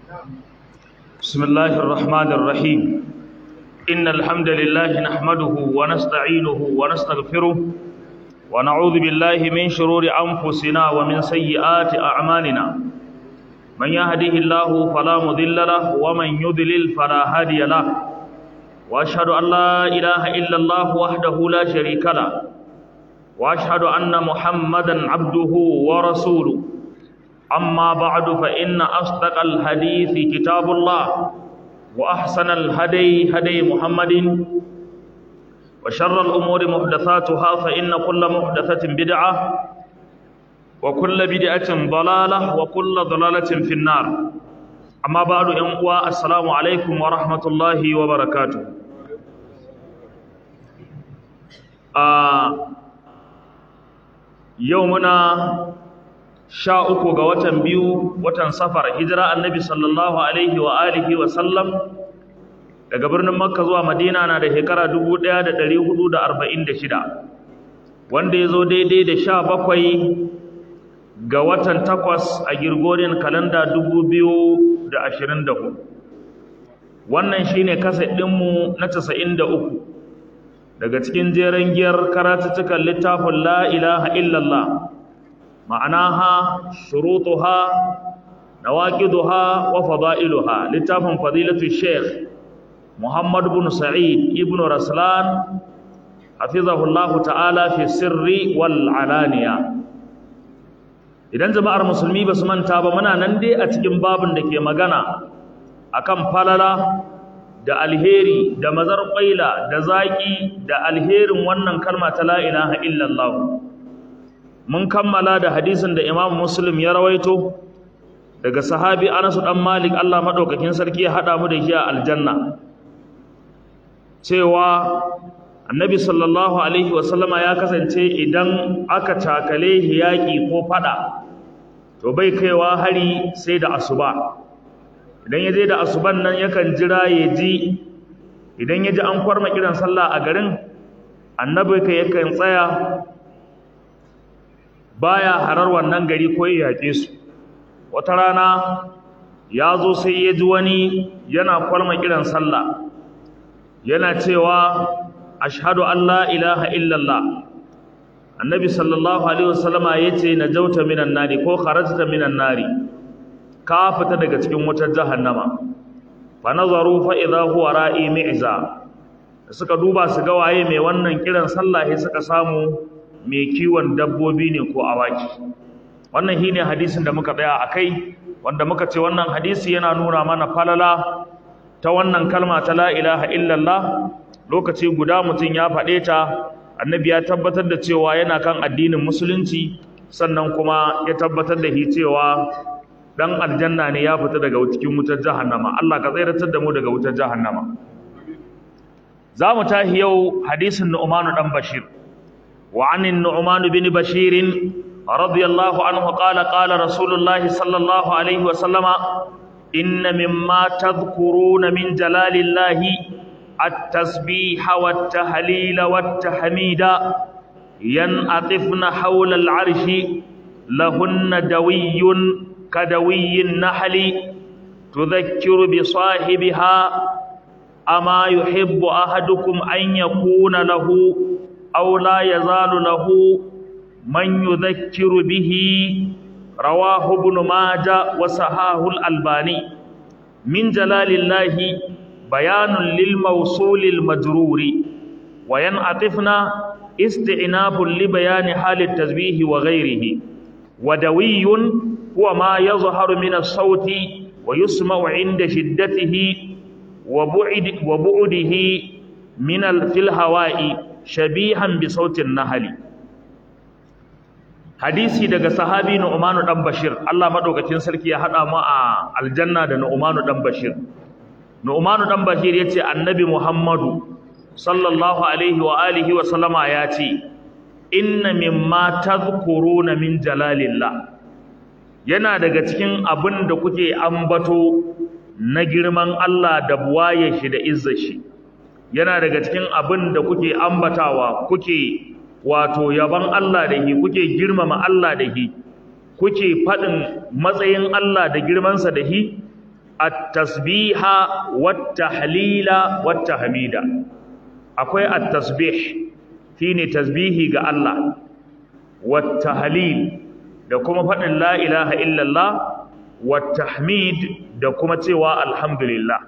بسم الله الرحمن الرحيم إن الحمد لله نحمده ونستعينه ونستغفره ونعوذ بالله من شرور أنفسنا ومن سيئات أعمالنا من يهده الله فلا مضل له ومن يضلل فلا هادي له وأشهد أن لا إله إلا الله وحده لا شريك له وأشهد أن محمدا عبده ورسوله أما بعد فإن أصدق الحديث كتاب الله وأحسن الهدي هدي محمد وشر الأمور محدثاتها فإن كل محدثة بدعة وكل بدعة ضلالة وكل ضلالة في النار أما بعد أنقوى السلام عليكم ورحمة الله وبركاته آه يومنا sha uku ga watan biyu watan safar hijira annabi sallallahu alaihi wa alihi wa sallam daga birnin makka zuwa madina na da shekara 1446 wanda ya zo daidai da sha bakwai ga watan takwas a girgorin kalanda 2024 wannan shine kaset ɗinmu na 93 daga cikin jeren giyar karatuttukan littafin la ilaha illallah معناها شروطها نواقضها وفضائلها لتافن فضيلة الشيخ محمد بن سعيد ابن رسلان حفظه الله تعالى في السر والعلانية idan jama'ar musulmi ba su manta ba muna nan dai a cikin babin da ke magana akan falala da alheri da mazar ƙwaila da zaƙi da alherin wannan kalma ta la ilaha illallah mun kammala da hadisin da Imam Muslim ya rawaito daga sahabi Anas dan Malik Allah madaukakin sarki ya hada mu da shi a aljanna cewa Annabi sallallahu alaihi wasallama ya kasance idan aka takale hiyaki ko fada to bai kaiwa hari sai da asuba idan ya je da asuban nan yakan jira ya ji idan ya ji an kwarma kiran sallah a garin annabi kai yakan tsaya baya harar wannan gari ko ya yaƙe su wata rana ya zo sai ya ji wani yana kwalma kiran sallah yana cewa ashhadu an la ilaha illallah annabi sallallahu alaihi wasallama yace najauta minan nari ko kharajta minan nari ka fita daga cikin wutar jahannama fa nazaru fa idha huwa ra'i mi'za suka duba su ga waye mai wannan kiran sallah sai suka samu mai kiwon dabbobi ne ko awaki wannan shine hadisin da muka tsaya akai wanda muka ce wannan hadisi yana nuna mana falala ta wannan kalma ta la ilaha illallah lokaci guda mutum ya faɗe ta annabi ya tabbatar da cewa yana kan addinin musulunci sannan kuma ya tabbatar da shi cewa dan aljanna ne ya fita daga cikin wutar jahannama Allah ka tsayar da mu daga wutar jahannama za mu tahi yau hadisin Nu'manu dan Bashir وعن النعمان بن بشير رضي الله عنه قال قال رسول الله صلى الله عليه وسلم إن مما تذكرون من جلال الله التسبيح والتهليل والتحميد ينأطفن حول العرش لهن دوي كدوي النحل تذكر بصاحبها أما يحب أحدكم أن يكون له أو لا يزال له من يذكر به رواه ابن ماجه وصحاه الألباني من جلال الله بيان للموصول المجرور وينعطفنا استعناف لبيان حال التسبيح وغيره ودوي هو ما يظهر من الصوت ويسمع عند شدته وبعد وبعده من في الهواء shabihan bi sautin nahali hadisi daga sahabi Nu'manu dan Bashir Allah madaukakin sarki ya hada mu a aljanna da Nu'manu dan Bashir Nu'manu dan Bashir yace annabi Muhammadu sallallahu alaihi wa alihi wa sallama yace inna mimma tadhkuruna min jalalillah yana daga cikin abin da kuke ambato na girman Allah da buwaye shi da izzar shi yana daga cikin abin da kuke ambatawa kuke wato yaban Allah da hi kuke girmama Allah da hi kuke faɗin matsayin Allah da girmansa da hi at-tasbiha wat-tahlila wat-tahmida akwai at-tasbih shine tasbihi ga Allah wat-tahlil da kuma faɗin la ilaha illallah wat-tahmid da kuma cewa alhamdulillah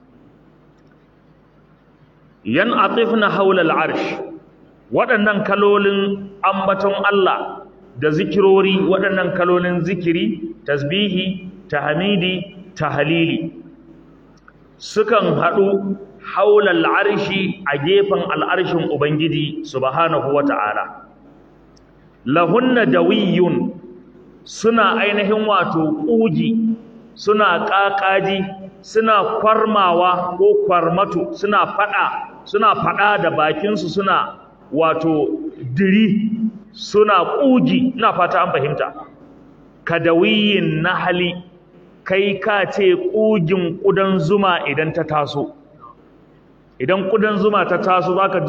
yan atifna haula al-arsh waɗannan kalolin ambaton Allah da zikirori waɗannan kalolin zikiri tasbihi tahmidi tahlili sukan haɗu haula al-arshi a gefen al'arshin ubangiji subhanahu wata'ala lahunna dawiyun suna ainihin wato ƙugi suna ƙaƙaji suna kwarmawa ko kwarmato suna faɗa suna faɗa da bakinsu suna wato diri suna ƙugi ina fata an fahimta kadawiyin nahali kai ka ce ƙugin ƙudan zuma idan ta taso idan ƙudan zuma ta taso za ka ji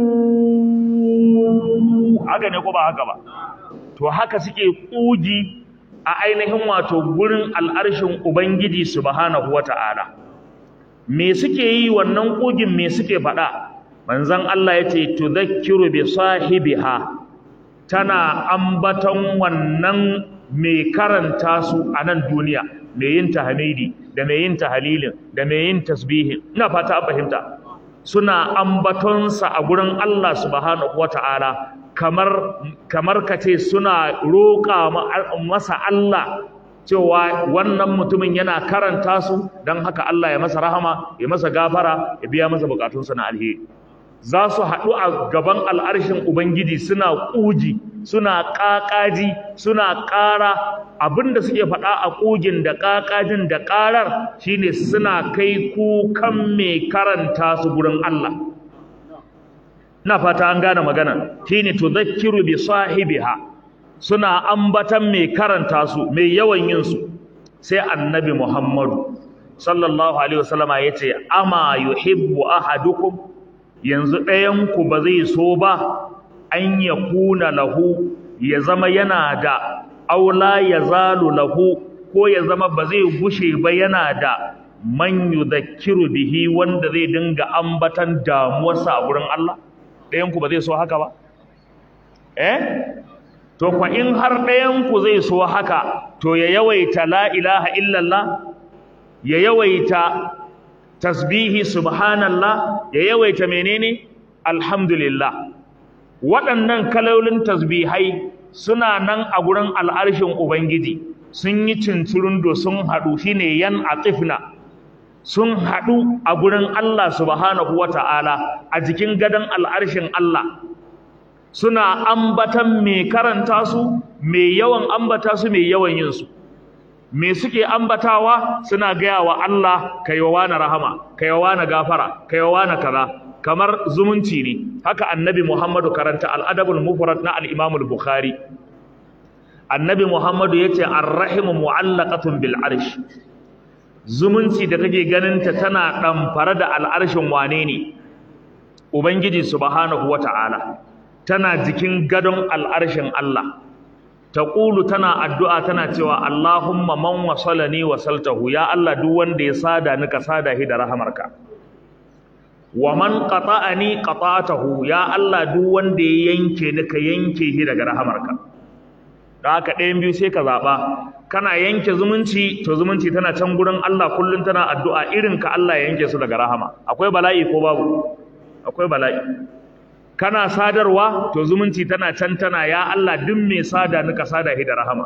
haka ne ko ba haka ba to haka suke ƙugi a ainihin wato gurin al'arshin ubangiji subhanahu wata'ala me suke yi wannan ƙugin me suke faɗa manzon Allah ya ce tudhakkiru bi sahibiha tana ambaton wannan mai karanta su a nan duniya mai yin tahmidi da mai yin tahlilin da mai yin tasbihin ina fata an fahimta suna ambatonsa a gurin Allah subhanahu wata'ala kamar kamar kace suna roƙa masa Allah cewa wannan mutumin yana karanta su don haka Allah ya masa rahama ya masa gafara ya biya masa bukatunsa na alheri za su haɗu a gaban al'arshin Ubangiji suna ƙuji suna ƙaƙaji suna ƙara abinda suke faɗa a ƙugin da ƙaƙajin da ƙarar shine suna kai kukan mai karanta su gurin Allah na fata an gane magana shine tudhakkiru bi sahibiha suna ambatan mai karanta su mai yawan yin su sai annabi Muhammadu sallallahu alaihi wasallama yace ama yuhibbu ahadukum yanzu ɗayan ku ba zai so ba an yakuna lahu ya zama yana da aula ya zalu lahu ko ya zama ba zai gushe ba yana da man yudhakkiru bihi wanda zai dinga ambatan damuwarsa a gurin Allah ɗayanku ba zai so haka ba? Eh? To, kwa in har ɗayanku zai so haka, to ya yawaita la ilaha illallah, ya yawaita tasbihi subhanallah, ya yawaita menene? Alhamdulillah. Waɗannan kalolin tasbihai suna nan a gurin al'arshin Ubangiji, sun yi cincirundo sun haɗu shi ne yan atifna. sun haɗu a gurin Allah subhanahu wa ta'ala a jikin gadon al'arshin Allah suna ambatan mai karanta su mai yawan ambata su mai yawan yin su me suke ambatawa suna gaya wa Allah ka yi wa na rahama ka yi wa na gafara ka yi wa na kaza kamar zumunci ne haka annabi Muhammadu karanta al'adabul mufrad na al-Imam bukhari annabi Muhammadu yace ar-rahimu mu'allaqatun bil arsh zumunci da kake ganinta tana ɗamfare da al'arshin wane ne ubangiji subhanahu wata'ala tana jikin gadon al'arshin Allah taqulu tana addu'a tana cewa Allahumma man wasalani wasaltahu ya Allah duk wanda ya sada ni ka sada shi da rahamarka wa man qata'ani qata'tahu ya Allah duk wanda ya yanke ni ka yanke shi daga rahamarka da haka ɗayan biyu sai ka zaɓa kana yanke zumunci to zumunci tana can gurin Allah kullum tana addu'a irin ka Allah ya yanke su daga rahama akwai bala'i ko babu akwai bala'i kana sadarwa to zumunci tana can tana ya Allah duk mai sada ni ka sada shi da rahama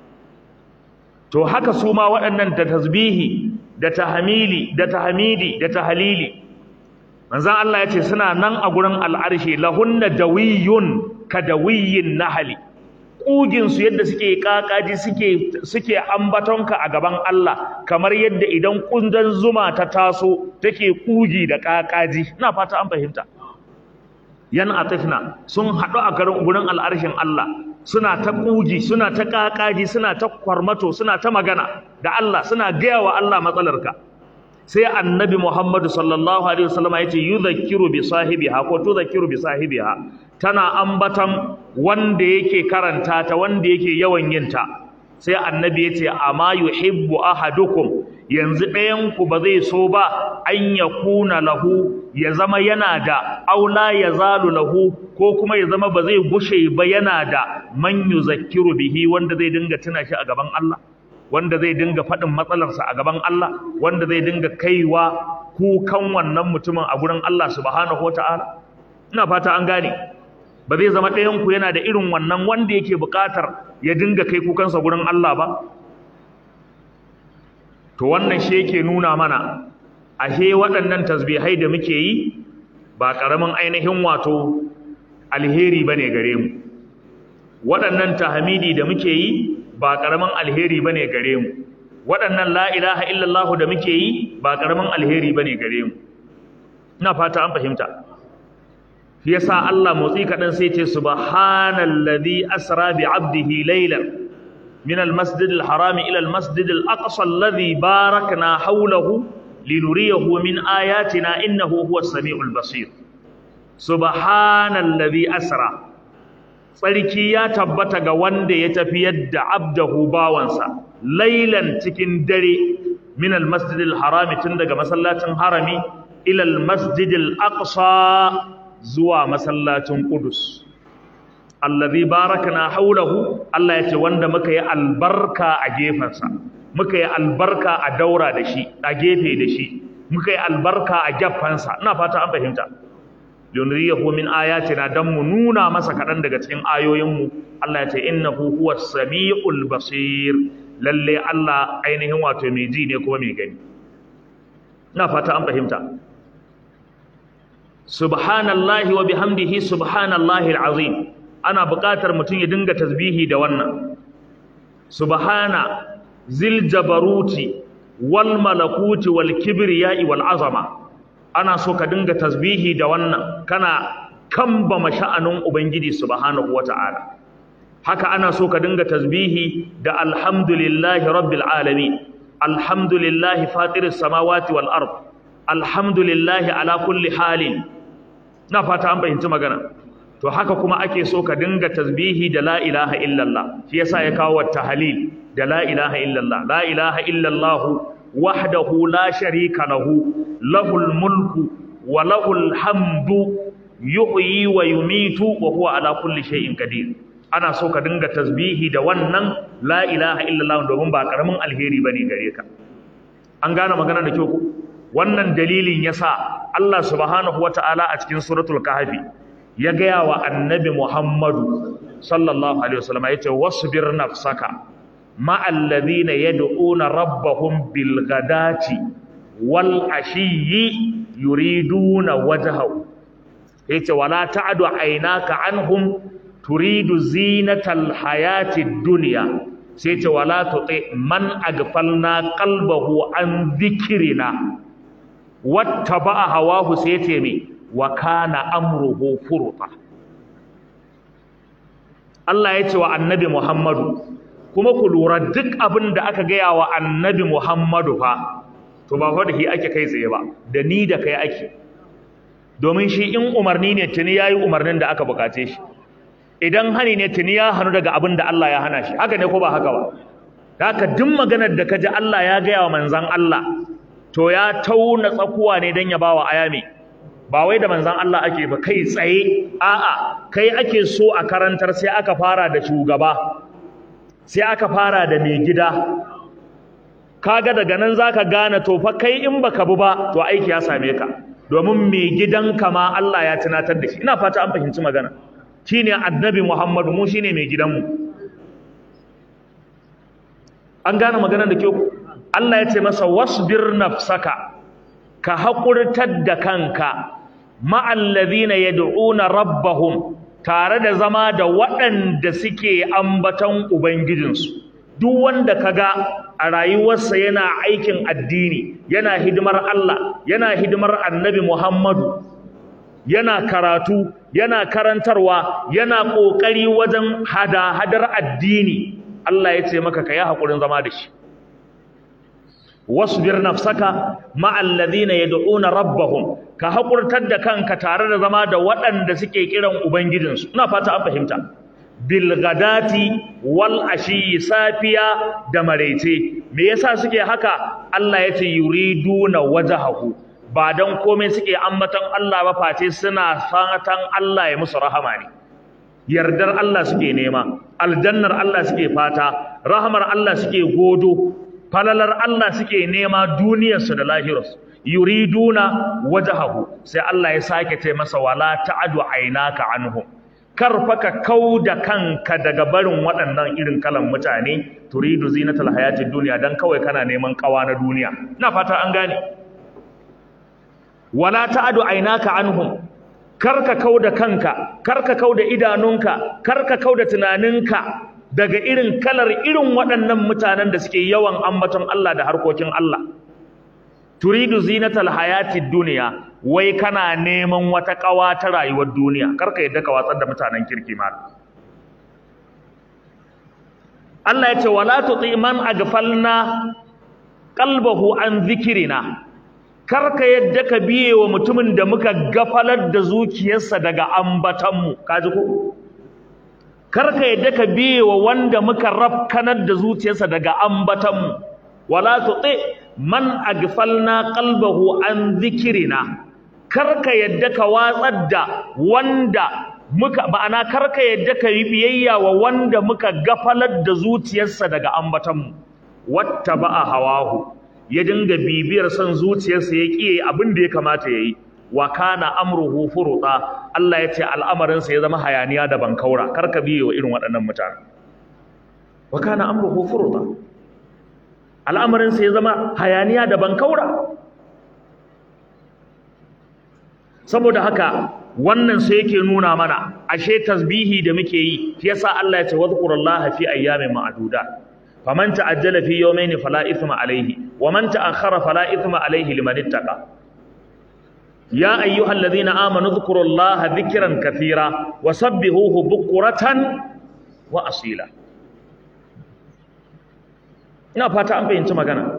to haka su ma waɗannan da tasbihi da tahmili da tahmidi da tahlili manzon Allah ya ce suna nan a gurin al'arshi lahunna dawiyun ka dawiyin nahali ƙuginsu yadda suke ƙaƙaji suke suke ambatonka a gaban Allah kamar yadda idan ƙundan zuma ta taso take ƙugi da ƙaƙaji ina fata an fahimta yan atifna sun haɗu a garin gurin al'arshin Allah suna ta ƙugi suna ta ƙaƙaji suna ta kwarmato suna ta magana da Allah suna gaya wa Allah matsalarka sai annabi Muhammadu sallallahu alaihi wasallam ya ce yudhakkiru bi sahibiha ko tudhakkiru bi sahibiha tana ambatan wanda yake karanta ta wanda yake yawan yin ta sai annabi ya ce amma yuhibbu ahadukum yanzu ɗayan ku ba zai so ba an yakuna lahu ya zama yana da aula ya zalu lahu ko kuma ya zama ba zai gushe ba yana da man yuzakkiru bihi wanda zai dinga tuna shi a gaban Allah wanda zai dinga faɗin matsalarsa a gaban Allah wanda zai dinga kaiwa kukan wannan mutumin a gurin Allah subhanahu wata'ala ina fata an gane ba zai zama ɗayan ku yana da irin wannan wanda yake buƙatar ya dinga kai kukansa gurin Allah ba to wannan shi yake nuna mana ashe waɗannan tasbihai da muke yi ba ƙaramin ainihin wato alheri bane gare mu waɗannan tahmidi da muke yi ba ƙaramin alheri bane gare mu waɗannan la ilaha illallah da muke yi ba ƙaramin alheri bane gare mu ina fata an fahimta shi yasa Allah motsi kaɗan sai ce subhanallazi asra bi abdihi laylan min almasjid alharam ila almasjid alaqsa alladhi barakna hawlahu linuriyahu min ayatina innahu huwas samiul basir subhanallazi asra tsarki ya tabbata ga wanda ya tafi yadda abdahu bawansa lailan cikin dare min almasjidil harami tun daga masallacin harami ila almasjidil aqsa zuwa masallacin qudus allazi barakna haulahu Allah yace wanda muka yi albarka a gefensa muka yi albarka a daura da shi a gefe da shi muka yi albarka a gefensa ina fata an fahimta yunriyahu min ayatina dan mu nuna masa kadan daga cikin ayoyinmu Allah ya ce innahu huwas samiul basir lalle Allah ainihin wato mai ji ne kuma mai gani ina fata an fahimta subhanallahi wa bihamdihi subhanallahi alazim ana buƙatar mutum ya dinga tasbihi da wannan subhana zil jabaruti wal malakuti wal kibriyai wal azama ana so ka dinga tasbihi da wannan kana kamba masha'anin ubangiji subhanahu wata'ala haka ana so ka dinga tasbihi da alhamdulillahi rabbil alamin alhamdulillahi fatiris samawati wal ard alhamdulillahi ala kulli halin na fata an fahimci magana to haka kuma ake so ka dinga tasbihi da la ilaha illallah shi yasa ya kawo tahlil da la ilaha illallah la ilaha illallah wahdahu la sharika lahu lahul mulku wa lahul hamdu yuhyi wa yumitu wa huwa ala kulli shay'in qadir ana so ka dinga tasbihi da wannan la ilaha illallah domin ba karamin alheri bane gare ka an gane magana da kyau ko wannan dalilin yasa Allah subhanahu wata'ala a cikin suratul kahfi ya gaya wa annabi Muhammadu sallallahu alaihi wasallam yace wasbir nafsaka ma'al ladina yad'una rabbahum bil ghadati wal ashiyyi yuriduna wajhahu yace wala ta'du aynaka anhum turidu zinatal hayatid dunya sai ce wala tuti man aghfalna qalbahu an dhikrina wattaba'a hawahu sai ce me wa kana amruhu furuta Allah ya ce wa annabi Muhammadu kuma ku lura duk abin da aka gaya wa annabi Muhammadu fa to ba fa da shi ake kai tsaye ba da ni da kai ake domin shi in umarni ne tuni yayi umarnin da aka bukace shi idan hani ne tuni ya hanu daga abin da Allah ya hana shi haka ne ko ba haka ba haka duk maganar da kaji Allah ya gaya wa manzon Allah to ya tauna tsakuwa ne dan ya bawa ayami ba wai da manzon Allah ake ba kai tsaye a'a kai ake so a karantar sai aka fara da shugaba sai aka fara da mai gida kaga daga nan zaka gane to fa kai in baka bu ba to aiki ya same ka domin mai gidanka ma Allah ya tunatar da shi ina fata an fahimci magana shine annabi Muhammadu mu shine mai gidanmu an gane maganar da kyau Allah ya ce masa wasbir nafsaka ka haƙurtar da kanka ma'allazina yad'una rabbahum tare da zama da waɗanda suke ambaton ubangijinsu duk wanda kaga a rayuwarsa yana aikin addini yana hidimar Allah yana hidimar annabi Muhammadu yana karatu yana karantarwa yana ƙoƙari wajen hada-hadar addini Allah ya ce maka ka yi haƙurin zama da shi wasbir nafsaka ma'al ladina yad'una rabbahum ka haƙurtar da kanka tare da zama da waɗanda suke kiran ubangijinsu ina fata an fahimta bilgadati wal ashi safiya da maraice me yasa suke haka Allah ya ce yuriduna wajhahu ba dan komai suke ambaton Allah ba face suna fatan Allah ya musu rahama ne yardar Allah suke nema aljannar Allah suke fata rahamar Allah suke godo falalar Allah suke nema duniyarsu da lahirarsu yuriduna wajhahu sai Allah ya sake ce masa wala ta'adu aynaka anhum karfa ka kauda kanka daga barin waɗannan irin kalan mutane turidu zinatal hayatid dunya dan kawai kana neman kawa na duniya ina fata an gane wala ta'adu aynaka anhum karka kauda kanka karka kauda idanunka karka kauda tunaninka daga irin kalar irin waɗannan mutanen da suke yawan ambaton Allah da harkokin Allah turidu zinatal hayatid dunya wai kana neman wata kawa ta rayuwar duniya karka yadda ka watsar da mutanen kirki ma Allah ya ce wala tuti man aghfalna qalbahu an dhikrina karka yadda ka biye wa mutumin da muka gafalar da zuciyarsa daga ambatanmu kaji ko karka yadda ka biye wa wanda muka rafkanar da zuciyarsa daga ambatanmu wala tuti man aghfalna qalbahu an dhikrina karka yadda ka watsar da wanda muka ma'ana karka yadda ka yi biyayya wa wanda muka gafalar da zuciyarsa daga ambatanmu wattaba'a hawahu ya dinga bibiyar son zuciyarsa ya kiye abin da ya kamata yayi wa kana amruhu furuta Allah ya ce al'amarinsa ya zama hayaniya da bankaura karka biye wa irin waɗannan mutane wa kana amruhu furuta al'amarinsa ya zama hayaniya da bankaura saboda haka wannan sai yake nuna mana ashe tasbihi da muke yi shi yasa Allah ya ce wadhkurullaha fi ayyamin ma'dudat faman ta'ajjala fi yawmayn fala ithma alayhi wa man ta'akhkhara fala ithma alayhi liman ittaqa ya ayyuhalladhina amanu dhkurullaha dhikran kathira wa sabbihuhu bukratan wa asila ina fata an fahimci magana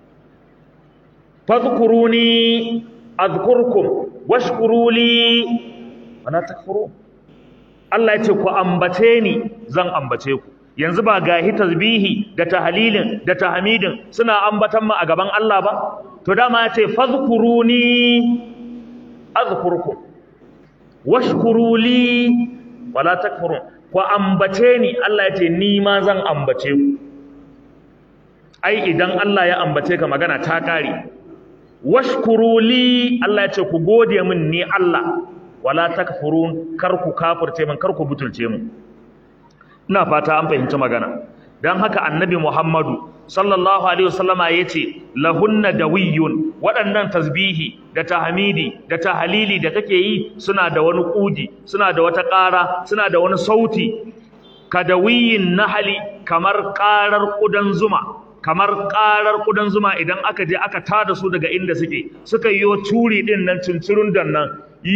fadhkuruni adhkurkum washkuru li wala takfuru Allah ya ce ku ambace ni zan ambace ku yanzu ba gahi tasbihi da tahlilin da tahmidin suna ambatan mu a gaban Allah ba to dama ya ce fadhkuruni azkurkum washkuru li wala takfurun ku ambace ni Allah ya ce ni ma zan ambace ku ai idan Allah ya ambace ka magana ta kare washkuru li Allah ya ce ku gode min ni Allah wala takfurun kar ku kafirce min kar ku butulce min ina fata an fahimci magana dan haka annabi Muhammadu sallallahu alaihi wasallama yace lahunna dawiyun waɗannan tasbihi da tahmidi da tahlili da kake yi suna da wani kuji suna da wata ƙara suna da wani sauti kadawiyin nahali kamar ƙarar ƙudan zuma kamar ƙarar ƙudan zuma idan aka je aka tada su daga inda suke suka yi turi ɗin nan cincirun dan nan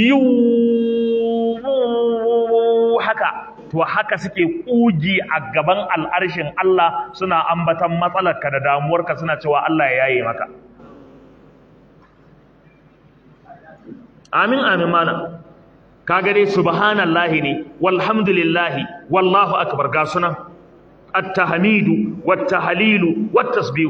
haka to haka suke ƙugi a gaban al'arshin Allah suna ambatan matsalarka da damuwarka suna cewa Allah ya yaye maka amin amin mana kaga dai subhanallahi ne walhamdulillahi wallahu akbar ga sunan التحميد والتهليل والتسبيح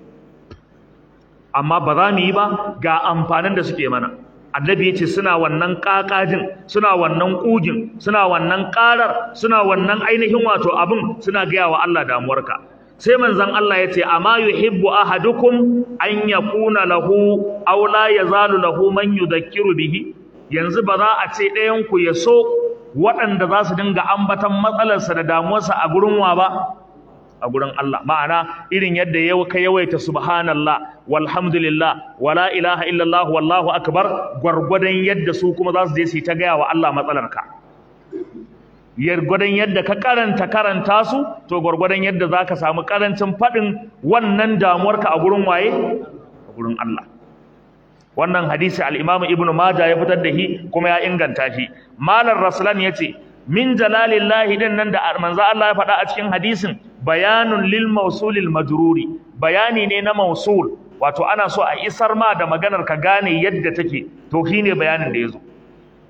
amma ba za mu yi ba ga amfanin da suke mana annabi yace suna wannan kakajin suna wannan kugin suna wannan karar suna wannan ainihin wato abin suna gaya wa Allah damuwarka sai manzon Allah yace amma yuhibbu ahadukum an yakuna lahu aw la yazalu lahu man yudhakkiru bihi yanzu ba za a ce ɗayan ku ya so waɗanda za su dinga ambatan matsalarsa da damuwarsa a gurin wa ba a gurin Allah ma'ana irin yadda yau ka yawaita subhanallah walhamdulillah wala ilaha illallah wallahu akbar gwargwadon yadda su kuma za su je su ta gaya wa Allah matsalarka gwargwadon yadda ka karanta karanta su to gwargwadon yadda za ka samu karancin faɗin wannan damuwarka a gurin waye a gurin Allah wannan hadisi al-Imam Ibn Majah ya fitar da shi kuma ya inganta shi Malam Raslan yace min jalalillahi din nan da manzo Allah ya faɗa a cikin hadisin bayanun lil mawsulil majruri bayani ne na mawsul wato ana so a isar ma da maganar ka gane yadda take to shine bayanin da yazo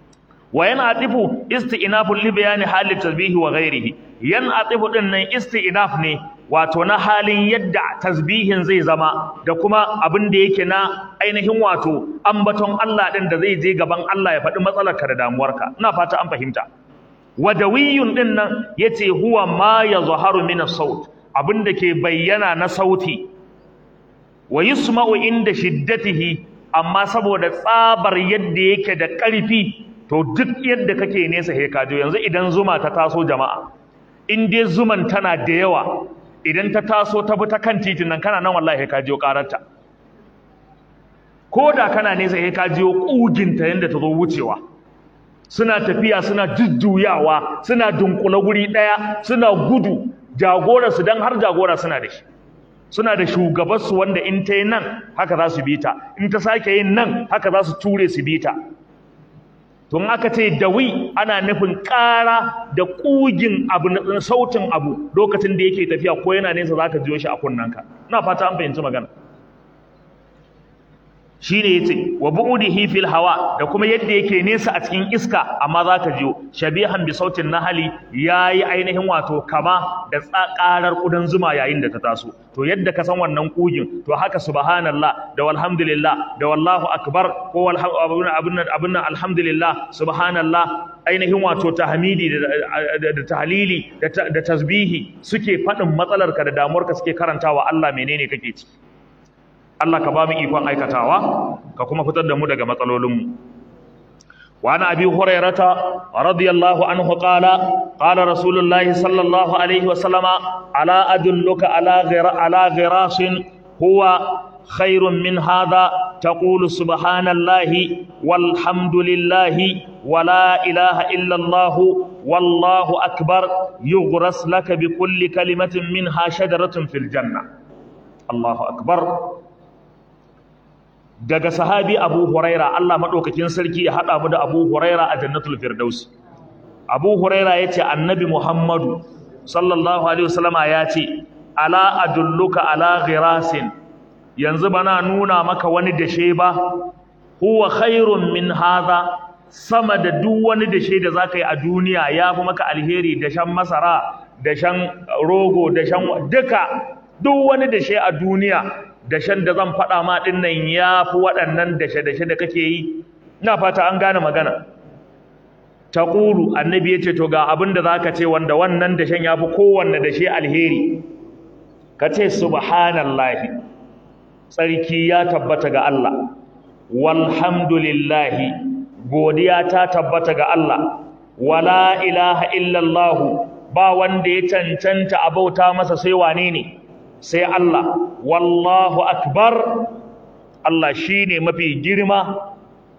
wa yana atifu isti'nafu li bayani hali tasbihi wa ghairihi yan atifu din nan isti'naf ne wato na halin yadda tasbihin zai zama da kuma abin da yake na ainihin wato ambaton Allah din da zai je gaban Allah ya faɗi matsalarka da damuwarka ina fata an fahimta wadawiyun din nan yace huwa ma yazharu min as-saut abin da ke bayyana na sauti wa yusma'u inda shiddatihi amma saboda tsabar yadda yake da ƙarfi to duk yadda kake nesa he kajo yanzu idan zuma ta taso jama'a in dai zuman tana da yawa idan ta taso ta bi ta kan titin nan kana nan wallahi ka jiyo kararta ko da kana nesa he ka jiyo kuginta yanda ta zo wucewa suna tafiya suna jujjuyawa suna dunkula guri daya suna gudu jagora su dan har jagora suna da shi suna da shugabansu wanda in ta yi nan haka za su bi ta in ta sake yin nan haka za su ture su bi ta tun aka ce dawi ana nufin ƙara da ƙugin abu na sautin abu lokacin da yake tafiya ko yana nesa za ka jiyo shi a kunnanka ina fata an fahimci magana shi ne ya ce wa bu'udihi fil hawa da kuma yadda yake nesa a cikin iska amma za ka jiyo shabihan bi sautin nahali ya yi ainihin wato kama da ƙarar ƙudan zuma yayin da ta taso to yadda ka san wannan ƙugin to haka subhanallah da walhamdulillah da wallahu akbar ko abin nan alhamdulillah subhanallah ainihin wato tahmidi da tahlili da tasbihi suke faɗin matsalarka da damuwarka suke karantawa Allah menene kake ci Allah ka ba mu ikon aikatawa ka kuma fitar da mu daga matsalolinmu wa ana abi hurairata radiyallahu anhu qala qala rasulullah sallallahu alaihi wa sallama ala adulluka ala ghira ala ghirasin huwa khairun min hadha taqulu subhanallahi walhamdulillahi wa la ilaha illa allah wallahu akbar yughras laka bi kulli kalimatin minha shajaratun fil janna Allahu akbar daga sahabi Abu Huraira Allah madaukakin sarki ya hada mu da Abu Huraira a Jannatul Firdaus Abu Huraira yace Annabi Muhammadu sallallahu alaihi wasallama yace ala adulluka ala ghirasin yanzu bana nuna maka wani dashe ba huwa khairun min hadha sama da duk wani dashe da zaka yi a duniya yafi maka alheri dashen masara dashen rogo dashen duka duk wani dashe a duniya dashen da zan faɗa ma ɗin nan ya fi waɗannan dashe-dashe da kake yi ina fata an gane magana ta ƙulu annabi ya ce to ga abin da za ka ce wanda wannan dashen ya fi kowanne dashe alheri ka ce subhanallahi tsarki ya tabbata ga Allah walhamdulillahi godiya ta tabbata ga Allah wala ilaha illallahu ba wanda ya cancanta a bauta masa sai wane ne sai Allah wallahu akbar Allah shine mafi girma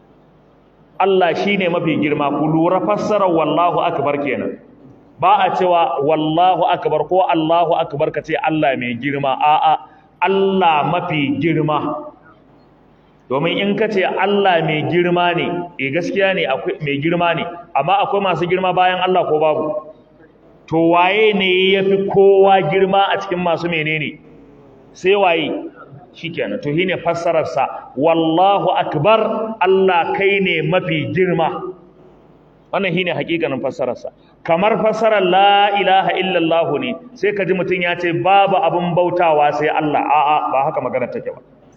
Allah shine mafi girma ku lura fassarar wallahu akbar kenan ba a cewa wallahu akbar ko Allahu akbar ka ce Allah mai girma a'a Allah mafi girma domin in ka ce Allah mai girma ne eh gaskiya ne akwai mai girma ne amma akwai masu girma bayan Allah ko babu to waye ne yafi kowa girma a cikin masu menene sai waye shikenan to shine fassarar sa wallahu akbar Allah kai ne mafi girma wannan shine hakikanin fassarar sa kamar fassarar la ilaha illallah ne sai ka ji mutun ya ce babu abun bautawa sai Allah a'a ba haka magana take ba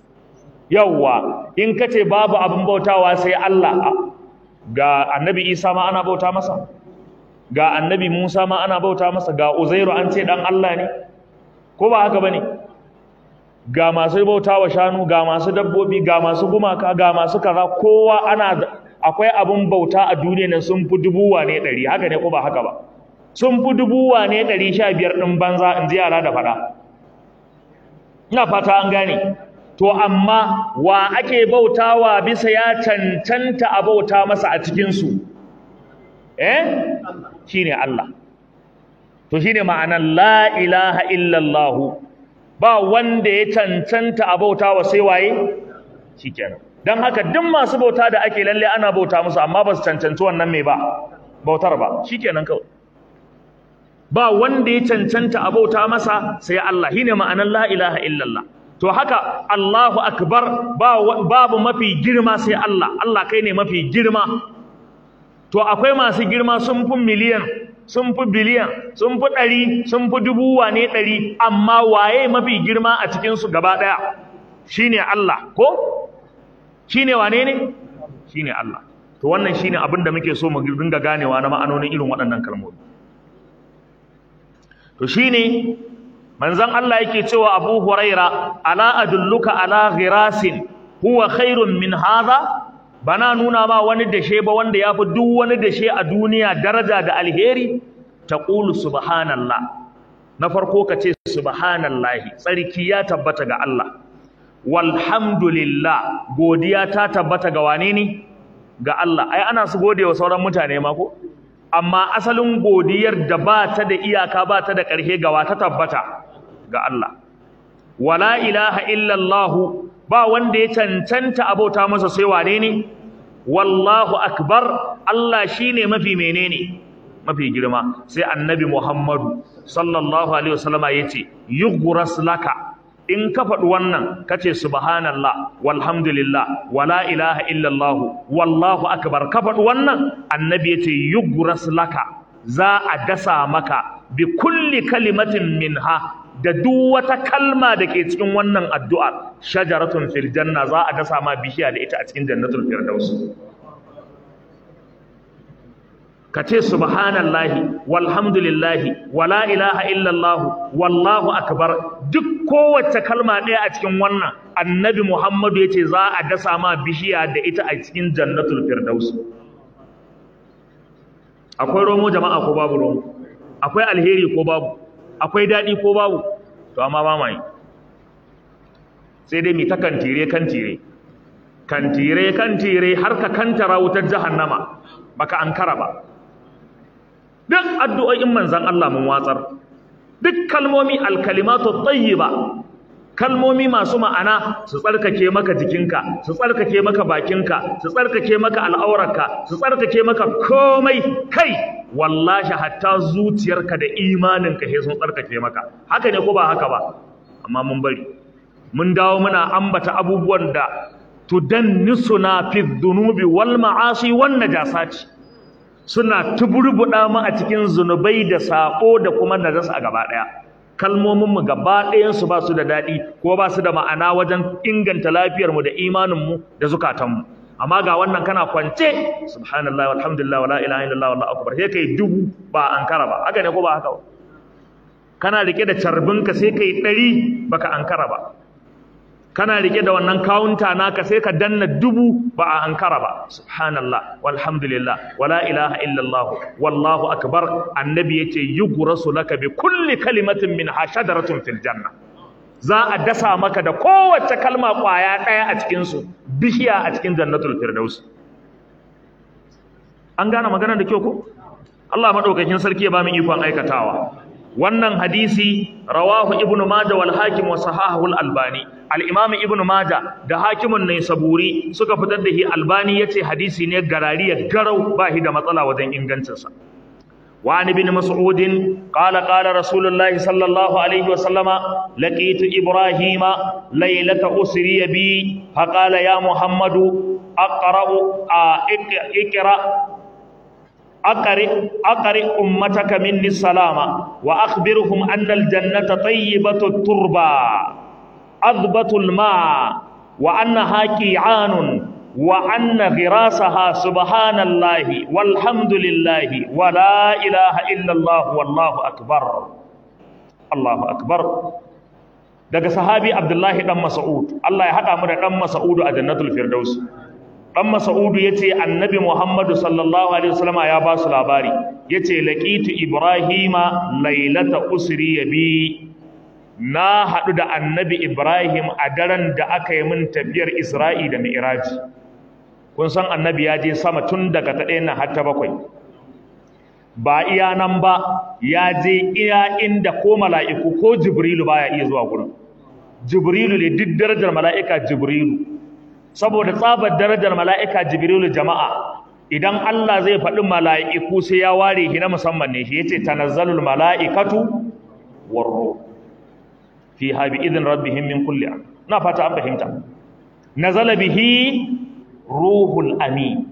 yawwa in ka ce babu abun bautawa sai Allah ga annabi Isa ma ana bauta masa ga annabi Musa ma ana bauta masa ga Uzairu an ce dan Allah ne ko ba haka bane ga masu bautawa shanu ga masu dabbobi ga masu gumaka ga masu kaza kowa ana akwai abun bauta a duniya nan sun fi dubu wane ɗari haka ne ko ba haka ba sun fi dubu wane ɗari sha biyar ɗin banza in ji yara da faɗa ina fata an gane to amma wa ake bautawa bisa ya cancanta a bauta masa a cikinsu eh shine Allah to shine ma'anar la ilaha illallah ba wanda ya cancanta a bauta wa sai waye shikenan dan haka duk masu bauta da ake lalle ana bauta musu amma ba su cancanci wannan mai ba bautar ba shikenan kawai ba wanda ya cancanta a bauta masa sai Allah shine ma'anar la ilaha illallah to haka Allahu akbar babu mafi girma sai Allah Allah kai ne mafi girma to akwai masu girma sun fi miliyan sun fi biliyan sun fi ɗari sun fi dubu wane ɗari amma waye mafi girma a cikinsu gaba ɗaya shine Allah ko shine wane ne shine Allah to wannan shine abin da muke so mu dinga ganewa na ma'anonin irin waɗannan kalmomi to shine manzon Allah yake cewa Abu Huraira ala adulluka ala ghirasin huwa khairun min hadha bana nuna ma wani dashe ba wanda ya fi duk wani dashe a duniya daraja da alheri taqulu subhanallah na farko ka ce subhanallahi tsarki ya tabbata ga Allah walhamdulillah godiya ta tabbata ga wane ne ga Allah ai ana su gode wa sauran mutane ma ko amma asalin godiyar da ba ta da iyaka ba ta da ƙarshe ga ta tabbata ga Allah wala ilaha illallah ba wanda ya cancanta abota masa sai wane ne wallahu akbar Allah shine mafi menene mafi girma sai annabi Muhammadu sallallahu alaihi wasallama yace yughras laka in ka faɗi wannan ka ce subhanallah walhamdulillah wala ilaha illallah wallahu akbar ka faɗi wannan annabi ya ce yugras laka za a dasa maka bi kulli kalimatin minha da duk wata kalma da ke cikin wannan addu'a shajaratun fil janna za a dasa ma bishiya da ita a cikin jannatul firdaus ka ce subhanallahi walhamdulillahi wala ilaha illallah wallahu akbar duk kowace kalma ɗaya a cikin wannan annabi muhammadu ya ce za a dasa ma bishiya da ita a cikin jannatul firdaus akwai romo jama'a ko babu romo akwai alheri ko babu akwai daɗi ko babu to amma ba mai sai dai mi ta kantire kantire kantire kantire har ka kantara wutar jahannama baka ankara ba duk addu'o'in manzan Allah mun watsar duk kalmomi alkalimatu tayyiba kalmomi masu ma'ana su tsarkake maka jikinka su tsarkake maka bakinka su tsarkake maka al'aurarka su tsarkake maka komai kai wallahi hatta zuciyarka da imaninka sai sun tsarkake maka haka ne ko ba haka ba amma mun bari mun dawo muna ambata abubuwan da tudannisuna fi dhunubi wal ma'asi wan najasati suna tuburbuɗa mu a cikin zunubai da saƙo da kuma najasa a gaba ɗaya kalmominmu gaba ɗayansu ba su da daɗi ko ba su da ma'ana wajen inganta lafiyarmu da imaninmu da zukatanmu amma ga wannan kana kwance subhanallah walhamdulillah wala ilaha illallah wallahu akbar sai kai dubu ba ankara ba haka ne ko ba haka ba kana rike da carbinka sai kai ɗari baka ankara ba kana rike da wannan kawunta naka sai ka danna dubu ba a ankara ba subhanallah walhamdulillah wala ilaha illallah wallahu akbar annabi yace yughrasu laka bi kulli kalimatin min hashadaratun fil janna za a dasa maka da kowace kalma kwaya daya a cikin su bishiya a cikin jannatul firdaus an gane maganar da kyau ko Allah madaukakin sarki ya ba mu ikon aikatawa wannan hadisi rawahu ibnu majah wal hakim wa sahahu al albani al imam ibnu majah da hakimun ne saburi suka fitar da shi albani yace hadisi ne garariya garau ba shi da matsala wajen ingancin sa wa an ibn mas'ud qala qala rasulullahi sallallahu alaihi wa sallama laqitu ibrahima laylata usri bi fa qala ya muhammadu aqra'u iqra أقرئ أقرئ أمتك مني السلام وأخبرهم أن الجنة طيبة التربة أضبط الماء وأنها كيعان وأن غراسها سبحان الله والحمد لله ولا إله إلا الله والله أكبر الله أكبر daga sahabi Abdullahi dan Mas'ud Allah ya hada mu da dan Mas'ud a Jannatul Firdaus dan Mas'udu yace Annabi Muhammadu sallallahu alaihi wasallam ya ba su labari yace laqitu Ibrahima lailata usri bi na hadu da Annabi Ibrahim a daren da aka yi min tafiyar Isra'i da Mi'raji kun san Annabi ya je sama tun daga ta ɗaya na har ta bakwai ba iya nan ba ya je iya inda ko mala'iku ko Jibrilu baya iya zuwa gurin Jibrilu ne duk darajar mala'ika Jibrilu saboda tsabar darajar mala'ika jibrilu jama'a idan Allah zai faɗi mala'iku sai ya ware shi na musamman ne shi yace tanazzalul mala'ikatu warro fi habi idin rabbihim min kulli am na fata an fahimta nazala bihi ruhul amin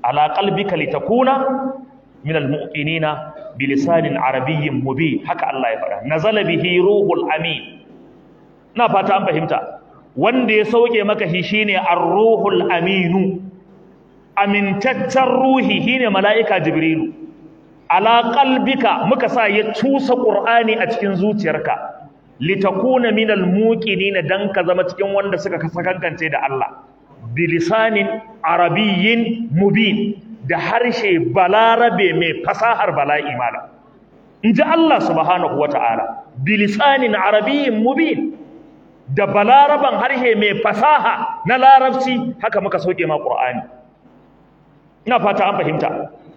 ala qalbika litakuna min almu'minina bilisanin arabiyyin mubin haka Allah ya faɗa nazala bihi ruhul amin na fata an fahimta wanda ya sauke maka shi shine ar-ruhul aminu amintaccen ruhi shine mala'ika jibrilu ala qalbika muka sa ya cusa qur'ani a cikin zuciyarka litakuna minal muqinina dan ka zama cikin wanda suka kasakankance da Allah bilisanin arabiyyin mubin da harshe balarabe mai fasahar bala'i mala inji Allah subhanahu wata'ala bilisanin arabiyyin mubin da balaraban harshe mai fasaha na larabci haka muka sauke ma qur'ani ina fata an fahimta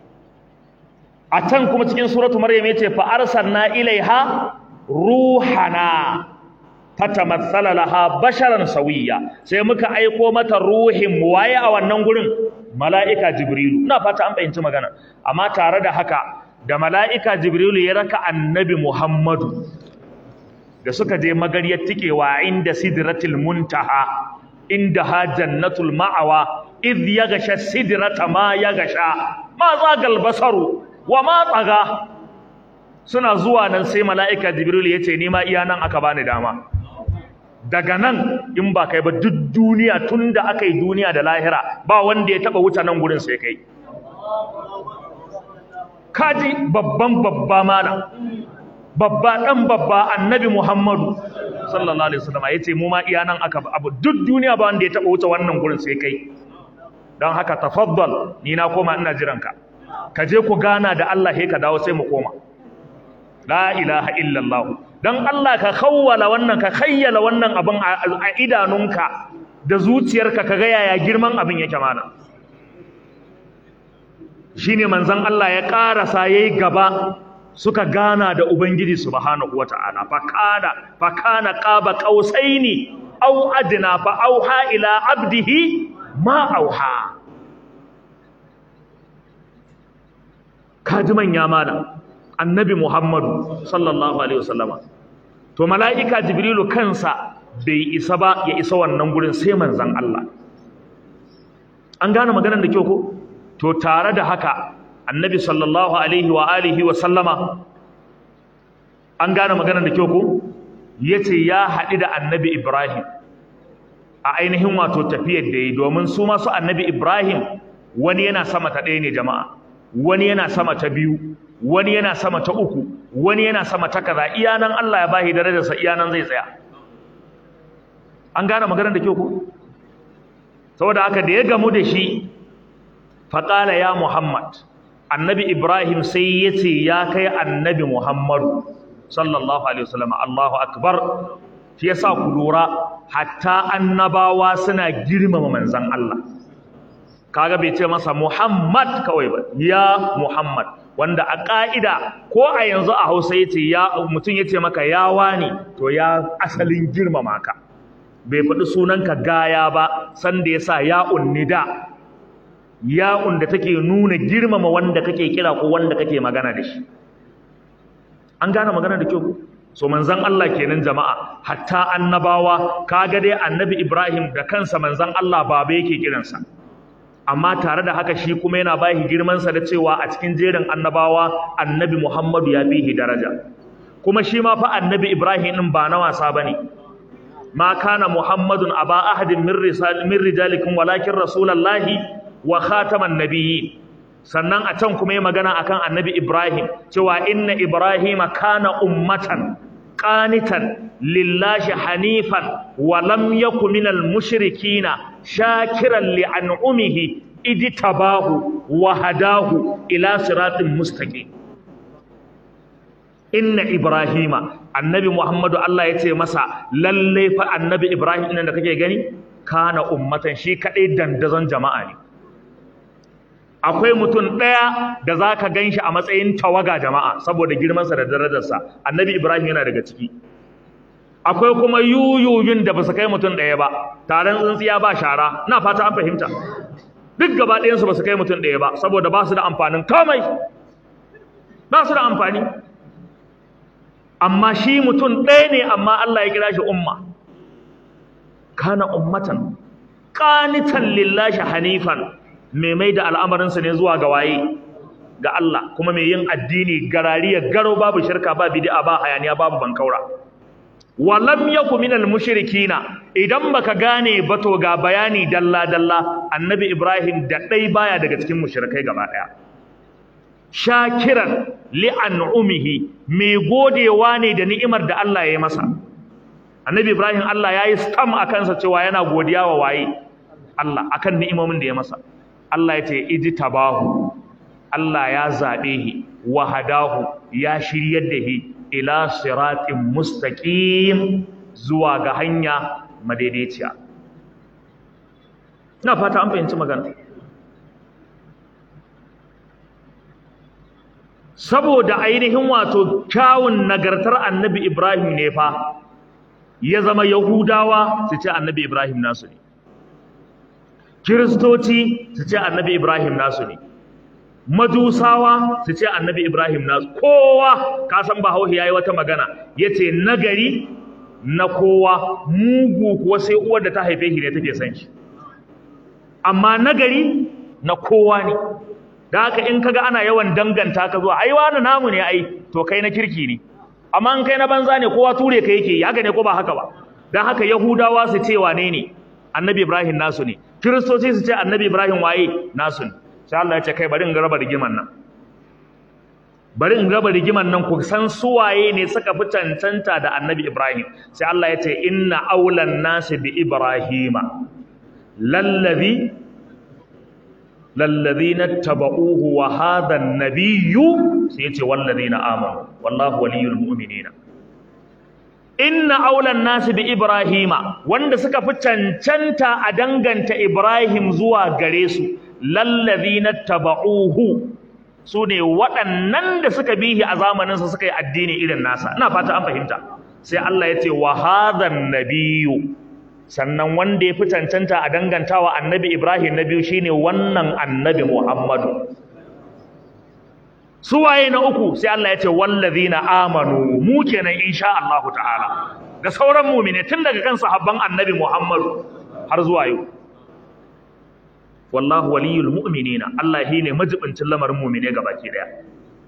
a can kuma cikin suratu maryam yace fa arsalna ilaiha ruhana fatamassala laha basharan sawiya sai muka aiko mata ruhin waye a wannan gurin mala'ika jibrilu ina fata an fahimci magana amma tare da haka da mala'ika jibrilu ya raka annabi muhammadu da suka je magariyar tikewa inda sidratul muntaha inda ha jannatul ma'awa idh yaghsha sidrata ma yaghsha ma zagal basaru wa ma tsaga suna zuwa nan sai mala'ika jibril ya ce nima iya nan aka bani dama daga nan in ba kai ba duk duniya tun da aka yi duniya da lahira ba wanda ya taba wuce nan gurin sai kai kaji babban babba mana babba dan babba annabi muhammadu sallallahu alaihi wasallam ya ce mu ma iya nan aka abu duk duniya ba wanda ya taba wuce wannan gurin sai kai don haka tafaddal ni na koma ina jiranka ka je ku gana da Allah sai ka dawo sai mu koma la ilaha illallah dan Allah ka khawwala wannan ka khayyala wannan abin a idanunka da zuciyarka kaga yaya girman abin yake mana shine manzon Allah ya karasa yayi gaba suka gana da ubangiji subhanahu wataala fa kana fa kana qaba qausaini aw adna fa auha ila abdihi ma auha kaji manya mana annabi Muhammadu sallallahu alaihi wasallama to mala'ika jibrilu kansa bai isa ba ya isa wannan gurin sai manzon Allah an gane maganar da kyau ko to tare da haka annabi sallallahu alaihi wa alihi wa sallama an gane maganar da kyau ko yace ya haɗu da annabi Ibrahim a ainihin wato tafiyar da yi domin su masu annabi Ibrahim wani yana sama ta ɗaya ne jama'a wani yana sama ta biyu wani yana sama ta uku wani yana sama ta kaza iya nan Allah ya bashi darajarsa iya nan zai tsaya an gane maganar da kyau ko saboda haka da ya gamu da shi faqala ya Muhammad annabi Ibrahim sai ya ce ya kai annabi Muhammadu sallallahu alaihi wasallam Allahu akbar shi yasa ku lura hatta annabawa suna girmama manzon Allah kaga bai ce masa Muhammad kawai ba ya Muhammad wanda a ƙa'ida ko a yanzu a Hausa yace ya mutum yace maka ya wani to ya asalin girmama ka bai faɗi sunanka gaya ba sanda yasa ya unnida ya'un da take nuna girmama wanda kake kira ko wanda kake magana da shi an gane magana da kyau so manzon Allah kenan jama'a hatta annabawa kaga dai annabi Ibrahim da kansa manzon Allah baba yake kiransa amma tare da haka shi kuma yana bashi girman sa da cewa a cikin jerin annabawa annabi Muhammadu ya fihi daraja kuma shi ma fa annabi Ibrahim din ba na wasa bane ma kana Muhammadun aba ahadin min risal min rijalikum walakin rasulullahi wa khataman nabiyyi sannan a can kuma yi magana akan annabi Ibrahim cewa inna Ibrahima kana ummatan qanitan lillahi hanifan wa lam yaku minal mushrikina shakiran li an'umihi idtabahu wa hadahu ila siratin mustaqim inna Ibrahima annabi Muhammadu Allah ya ce masa lalle fa annabi Ibrahim ɗin da kake gani kana ummatan shi kadai dandazon jama'a ne akwai mutum ɗaya da za ka gan shi a matsayin tawaga jama'a saboda girmansa da darajarsa annabi ibrahim yana daga ciki akwai kuma yuyuyun da ba su kai mutum ɗaya ba taron tsintsiya ba shara na fata an fahimta duk gaba ɗayansu ba su kai mutum ɗaya ba saboda ba su da amfanin kamai ba su da amfani amma shi mutum ɗaya ne amma allah ya kira shi umma kana ummatan qanitan lillahi hanifan mai mai da al'amarinsa ne zuwa ga waye ga Allah kuma mai yin addini garariya garo babu shirka ba bid'a ba hayaniya babu bankaura walam yaku minal mushrikina idan baka gane ba to ga bayani dalla dalla annabi ibrahim da dai baya daga cikin mushrikai gaba daya shakiran li an'umihi mai godewa ne da ni'imar da Allah ya yi masa annabi ibrahim Allah ya yi stam a kansa cewa yana godiya wa waye Allah akan ni'imomin da ya masa Allah ya ce ijtabahu Allah ya zabe shi wa hadahu ya shiryar da shi ila siratin mustaqim zuwa ga hanya madaidaiciya ina fata an fahimci magana saboda ainihin wato kyawun nagartar annabi Ibrahim ne fa ya zama Yahudawa su ce annabi Ibrahim nasu ne Kiristoci su ce annabi Ibrahim nasu ne Majusawa su ce annabi Ibrahim nasu kowa ka san Bahaushe yayi wata magana yace nagari na kowa mugu kuwa sai uwar da ta haife shi ne take san shi amma nagari na kowa ne da haka in kaga ana yawan danganta ka zuwa ai wani namu ne ai to kai na kirki ne amma in kai na banza ne kowa ture ka yake haka ne ko ba haka ba dan haka yahudawa su ce wane ne annabi ibrahim nasu ne kiristoci su ce annabi ibrahim waye nasu ne sai Allah ya ce kai bari in raba rigiman nan bari in raba rigiman nan ku san suwaye ne suka fi cancanta da annabi ibrahim sai Allah ya ce inna aulan nasi bi ibrahima lallazi lallazina taba'uhu wa hadha an-nabiyyu sai yace wallazina amanu wallahu waliyul mu'minina inna aulan nasi bi ibrahima wanda suka fi cancanta a danganta ibrahim zuwa gare su lallazina taba'uhu su ne waɗannan da suka bihi a zamaninsa suka yi addini irin nasa ina fata an fahimta sai Allah ya ce wa hadha an-nabiyyu sannan wanda ya fi cancanta a dangantawa annabi Ibrahim na biyu shine wannan annabi Muhammadu suwaye na uku sai Allah ya ce wallazina amanu mu kenan insha Allah ta'ala da sauran mu'mine tun daga kan sahabban annabi Muhammadu har zuwa yau wallahu waliyul mu'minina Allah shine majibincin lamarin mu'mine gabaki daya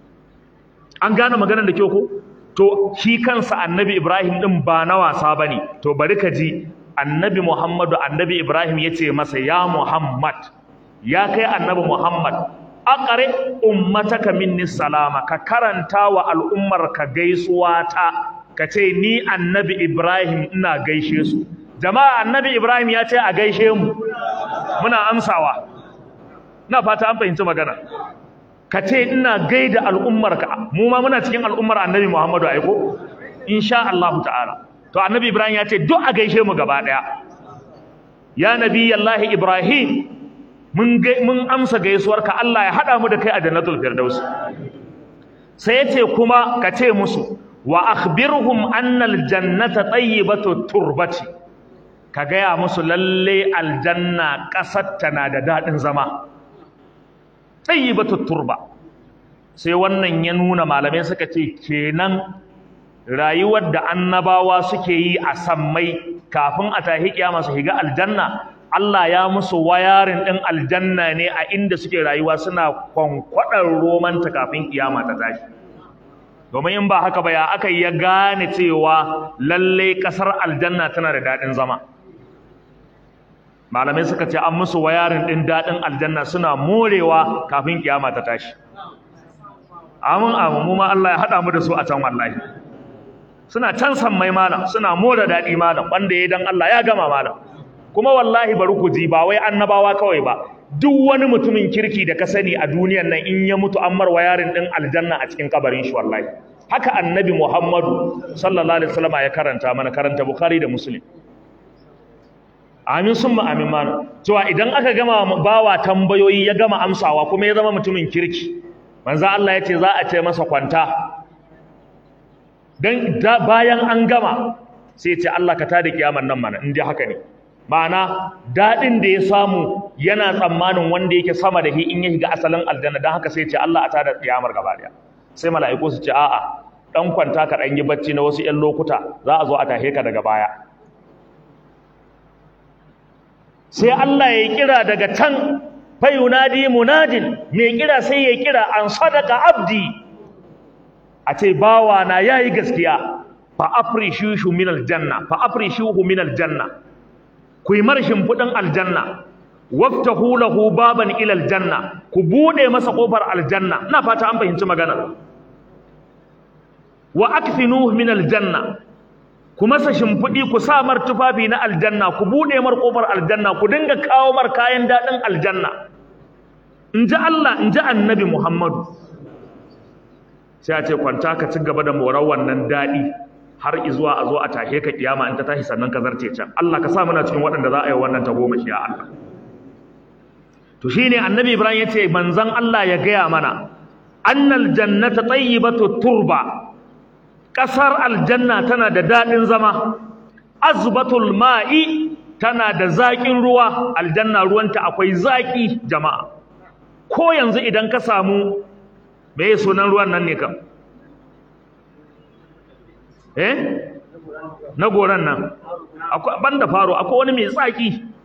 an gane maganar da kyau ko to shi kansa annabi Ibrahim din ba na wasa bane to bari ka ji annabi Muhammadu annabi Ibrahim ya ce masa ya Muhammad ya kai annabi Muhammad aqri ummataka minni salama ka karanta wa al'ummar ka gaisuwa ta ka ce ni annabi Ibrahim ina gaishe su jama'a annabi Ibrahim ya ce a gaishe mu muna amsawa ina fata an fahimci magana ka ce ina gaida al'ummar ka mu ma muna cikin al'ummar annabi Muhammadu ai ko insha Allah ta'ala to annabi ibrahim ya ce duk a gaishe mu gaba daya ya nabiyallahi ibrahim mun mun amsa gaisuwarka Allah ya hada mu da kai a jannatul firdaus sai yace kuma ka ce musu wa akhbirhum anna aljannata tayyibatu turbati ka gaya musu lalle aljanna kasar tana da dadin zama tayyibatu turba sai wannan ya nuna malamai suka ce kenan rayuwar da annabawa suke yi a sammai kafin a tahi kiyama su shiga aljanna Allah ya musu wayarin din aljanna ne a inda suke rayuwa suna kwankwadar romanta kafin kiyama ta tashi domin in ba haka ba ya aka ya gane cewa lalle kasar aljanna tana da dadin zama malamai suka ce an musu wayarin din dadin aljanna suna morewa kafin kiyama ta tashi amin amin mu ma Allah ya hada mu da su a can wallahi suna can sammai malam suna more daɗi malam wanda ya dan Allah ya gama malam kuma wallahi bari ku ji ba wai annabawa kawai ba duk wani mutumin kirki da ka sani a duniyar nan in ya mutu an marwa yarin din aljanna a cikin kabarin shi wallahi haka annabi Muhammadu sallallahu alaihi wasallam ya karanta mana karanta Bukhari da Muslim amin summa amin mana cewa idan aka gama bawa tambayoyi ya gama amsawa kuma ya zama mutumin kirki manzo Allah ya ce za a ce masa kwanta dan bayan an gama sai ce Allah ka tada kiyamar nan mana in dai haka ne ma'ana dadin da ya samu yana tsammanin wanda yake sama da shi in ya shiga asalin aljanna dan haka sai ce Allah a tada kiyamar gaba daya sai mala'iku su ce a'a dan kwanta ka dan yi bacci na wasu 'yan lokuta za a zo a tahe ka daga baya sai Allah ya kira daga can fa yunadi munadin mai kira sai ya kira an sadaka abdi a ce bawa na yayi gaskiya fa afrishuhu min aljanna fa afrishuhu min aljanna ku yi marshin fudin aljanna waftahu lahu baban ila aljanna ku bude masa kofar aljanna ina fata an fahimci magana wa akfinuhu min aljanna ku masa shimfidi ku sa mar tufafi na aljanna ku bude mar kofar aljanna ku dinga kawo mar kayan dadin aljanna in ji Allah in ji annabi Muhammadu sai a ce kwanta ka ci gaba da morar wannan daɗi har izuwa a zo a tashe ka kiyama in ta tashi sannan ka zarce can Allah ka sa muna cikin waɗanda za a yi wannan ta goma shi ya Allah to shine annabi Ibrahim ya ce manzon Allah ya gaya mana annal jannata tayyibatu turba ƙasar aljanna tana da daɗin zama azbatul ma'i tana da zaƙin ruwa aljanna ruwanta akwai zaƙi jama'a ko yanzu idan ka samu me sunan ruwan nan ne kam eh na goran nan akwai banda faro akwai wani mai tsaki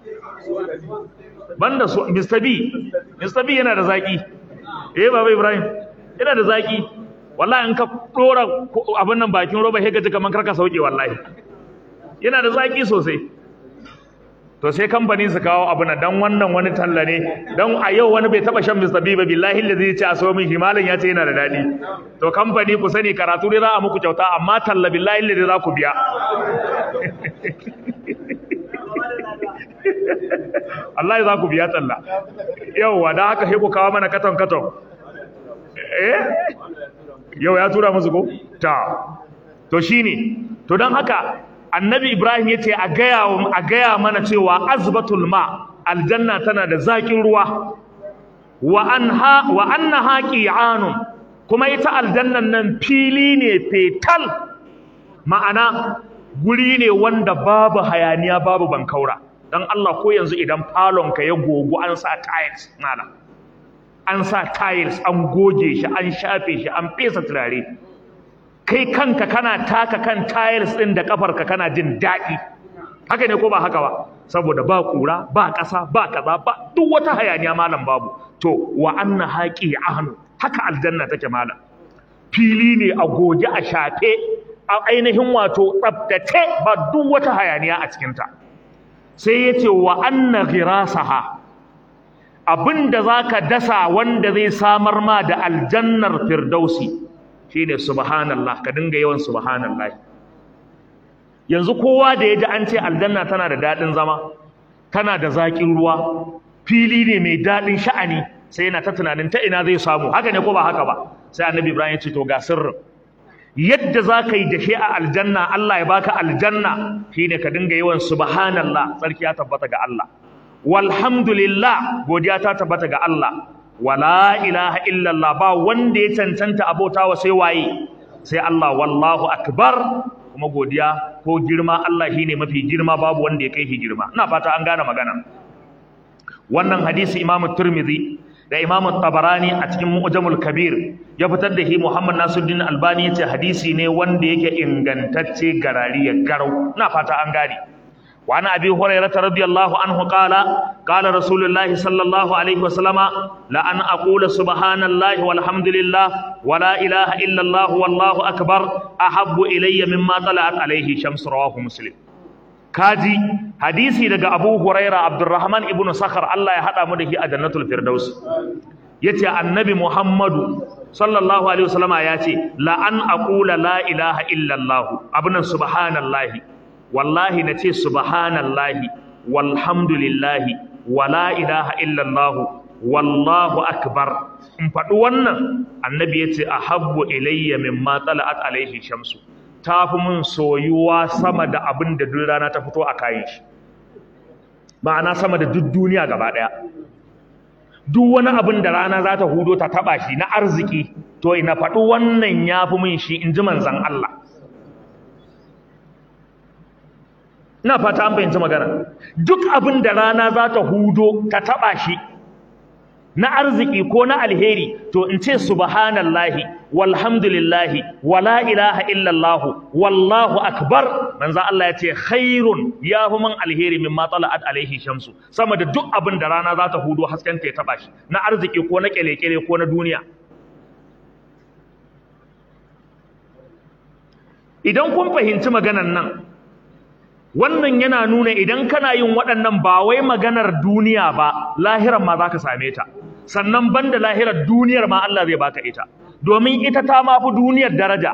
banda su Mr. B Mr. B yana da zaki eh baba Ibrahim yana da zaki wallahi in ka dora abin nan bakin roba sai ka ji kaman karka sauke wallahi yana da zaki sosai to sai kamfani su kawo abu na dan wannan wani talla ne dan a yau wani bai taba shan Mr. B ba billahi allazi ce a so min himalan ya ce yana da dadi to kamfani ku sani karatu ne za a muku kyauta amma talla billahi allazi za ku biya Allah za ku biya talla yauwa da haka sai ku kawo mana katon katon eh yau ya tura musu ko ta to shine to dan haka annabi ibrahim ya ce a gaya mana cewa azbatul ma aljanna tana da zaƙin ruwa wa anna haƙi'anun kuma ita aljannan nan fili ne fetal ma'ana guri ne wanda babu hayaniya babu bankaura don Allah ko yanzu idan falonka ya gogu an sa tiles nana an sa tiles an goge shi an shafe shi an fesa turare kai kanka kana taka kan tiles ɗin da kafarka kana jin daɗi haka ne ko ba haka ba saboda ba kura ba ƙasa ba kaza ba duk wata hayaniya malam babu to wa anna haqi ahnu haka aljanna take malam fili ne a goge a shafe a ainihin wato tsaftace ba duk wata hayaniya a cikin ta sai yace wa anna ghirasaha abinda zaka dasa wanda zai samar ma da aljannar firdausi shine subhanallah ka dinga yawan subhanallah yanzu kowa da yaji an ce aljanna tana da dadin zama tana da zakin ruwa fili ne mai dadin sha'ani sai yana ta tunanin ta ina zai samu haka ne ko ba haka ba sai annabi ibrahim ya ce to ga sirrin yadda za ka yi dashe a aljanna Allah ya baka aljanna shine ka dinga yawan subhanallah sarki ya tabbata ga Allah walhamdulillah godiya ta tabbata ga Allah wala ilaha illallah ba wanda ya cancanta abotawa sai waye sai Allah wallahu akbar kuma godiya ko girma Allah shine mafi girma babu wanda ya kai shi girma ina fata an gane magana wannan hadisi Imam Tirmidhi da Imam Tabarani a cikin Mu'jamul Kabir ya fitar da shi Muhammad Nasiruddin Albani yace hadisi ne wanda yake ingantacce garari ya garau ina fata an gane وعن أبي هريرة رضي الله عنه قال قال رسول الله صلى الله عليه وسلم لأن أقول سبحان الله والحمد لله ولا إله إلا الله والله أكبر أحب إلي مما طلعت عليه شمس رواه مسلم كاجي حديثي لقى أبو هريرة عبد الرحمن ابن صخر الله يحدى مده أجنة الفردوس yace annabi Muhammadu sallallahu alaihi wasallama yace la an aqula la ilaha illa Allah abunan subhanallahi wallahi na ce subhanallahi walhamdulillahi wala ilaha illallah wallahu akbar in faɗi wannan annabi ya ce a habbu ilayya mimma tala'at alaihi shamsu ta fi mun soyuwa sama da abin da duk rana ta fito a kayan shi ma'ana sama da duk duniya gaba ɗaya duk wani abin da rana za ta hudo ta taɓa shi na arziki to ina faɗi wannan ya fi mun shi in ji manzan Allah ina fata an fahimci magana duk abin da rana za ta hudo ta taba shi na arziki ko na alheri to in ce subhanallahi walhamdulillahi wala ilaha illallah wallahu akbar manzo Allah ya ce khairun ya fi man alheri mimma tala'at alaihi shamsu sama da duk abin da rana za ta hudo hasken ta ya taba shi na arziki ko na kyale-kyale ko na duniya idan kun fahimci maganan nan wannan yana nuna idan kana yin waɗannan ba wai maganar duniya ba lahiran ma za ka same ta sannan banda lahirar duniyar ma Allah zai baka ita domin ita ta ma fi duniyar daraja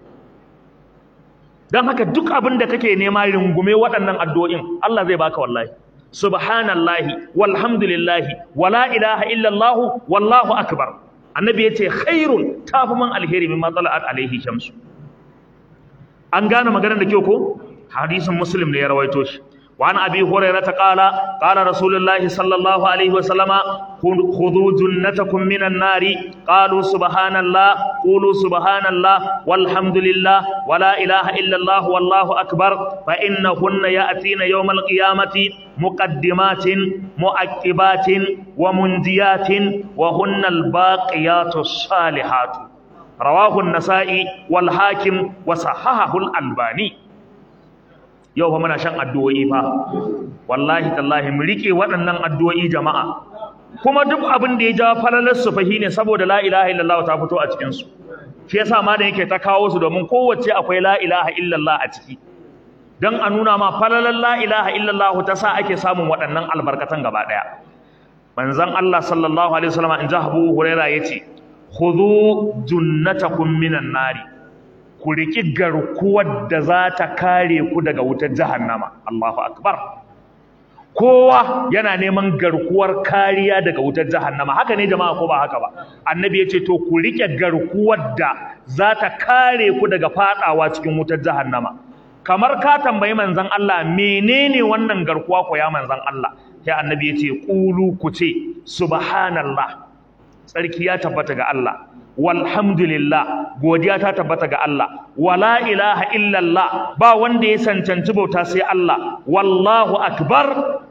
don haka duk abin da kake nema rungume waɗannan addu'o'in Allah zai baka wallahi subhanallahi walhamdulillahi wala ilaha illallah wallahu akbar annabi yace khairun tafi man alheri mimma tala'at alaihi shamsu an gane maganar da kyau ko hadisin muslim ne ya rawaito shi wa an abi hurairah qala qala rasulullahi sallallahu alaihi wa sallama khudhu jannatakum minan nari qalu subhanallah qulu subhanallah walhamdulillah wala ilaha illa allah wallahu akbar fa innahunna ya'tina yawmal qiyamati muqaddimatin mu'aqibatin wa mundiyatin wa hunna al-baqiyatus salihatu rawahu an-nasa'i wal hakim wa sahahahu al-albani yau fa muna shan addu'o'i fa wallahi tallahi mu rike waɗannan addu'o'i jama'a kuma duk abin da ya ja falalar su fahi ne saboda la ilaha illallah ta fito a cikin su shi yasa ma da yake ta kawo su domin kowace akwai la ilaha illallah a ciki dan a nuna ma falalar la ilaha illallah ta sa ake samun waɗannan albarkatan gaba ɗaya manzon Allah sallallahu alaihi wasallam in jahabu huraira yace khudhu junnatakum minan nari ku riki garkuwar da za ta kare ku daga wutar jahannama Allahu akbar kowa yana neman garkuwar kariya daga wutar jahannama haka ne jama'a ko ba haka ba annabi ya ce to ku rike garkuwar da za ta kare ku daga fadawa cikin wutar jahannama kamar ka tambayi manzon Allah menene wannan garkuwa ko ya manzon Allah sai annabi ya ce qulu ku ce subhanallah tsarki ya tabbata ga Allah walhamdulillah godiya ta tabbata ga Allah wala ilaha illallah ba wanda ya sancanci bauta sai Allah wallahu akbar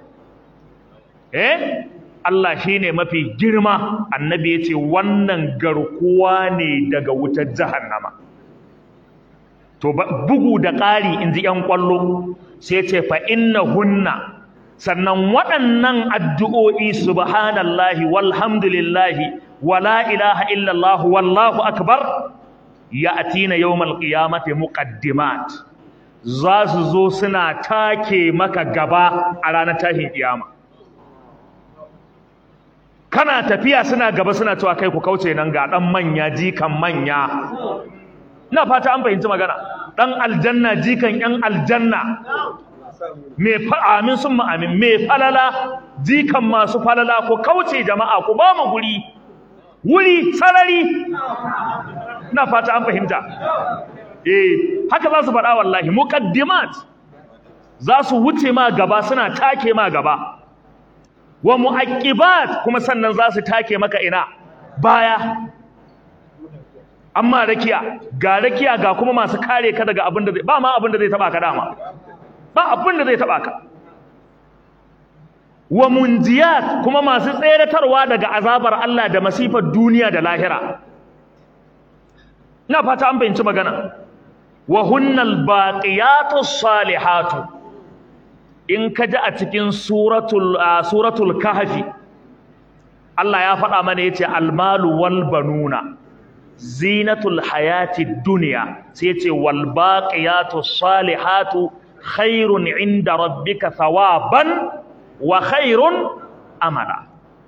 eh Allah shine mafi girma annabi yace wannan garkuwa ne daga wutar jahannama to bugu da ƙari inji ƴan kwallo sai ce fa innahunna sannan waɗannan addu'o'i subhanallahi walhamdulillahi wala ilaha illallah wallahu akbar ya'tina yawmal qiyamati muqaddimat za su zo suna take maka gaba a ranar tashin kiyama kana tafiya suna gaba suna cewa kai ku kauce nan ga dan manya jikan manya ina fata an fahimci magana dan aljanna jikan yan aljanna me amin sun amin me falala jikan masu falala ku kauce jama'a ku ba mu guri wuri sarari ina fata an fahimta eh haka za su faɗa wallahi muqaddimat za su wuce ma gaba suna take ma gaba wa muaqibat kuma sannan za su take maka ina baya amma rakiya ga rakiya ga kuma masu kare ka daga abin da zai ba ma abin da zai taba ka dama ba abin da zai taba ka wa munjiyat kuma masu tseratarwa daga azabar Allah da masifar duniya da lahira ina fata an fahimci magana wa hunnal baqiyatus salihatu in ka ji a cikin suratul suratul kahfi Allah ya faɗa mana yace almalu wal banuna zinatul hayatid dunya sai yace wal baqiyatus salihatu khairun inda rabbika thawaban wa khairun amala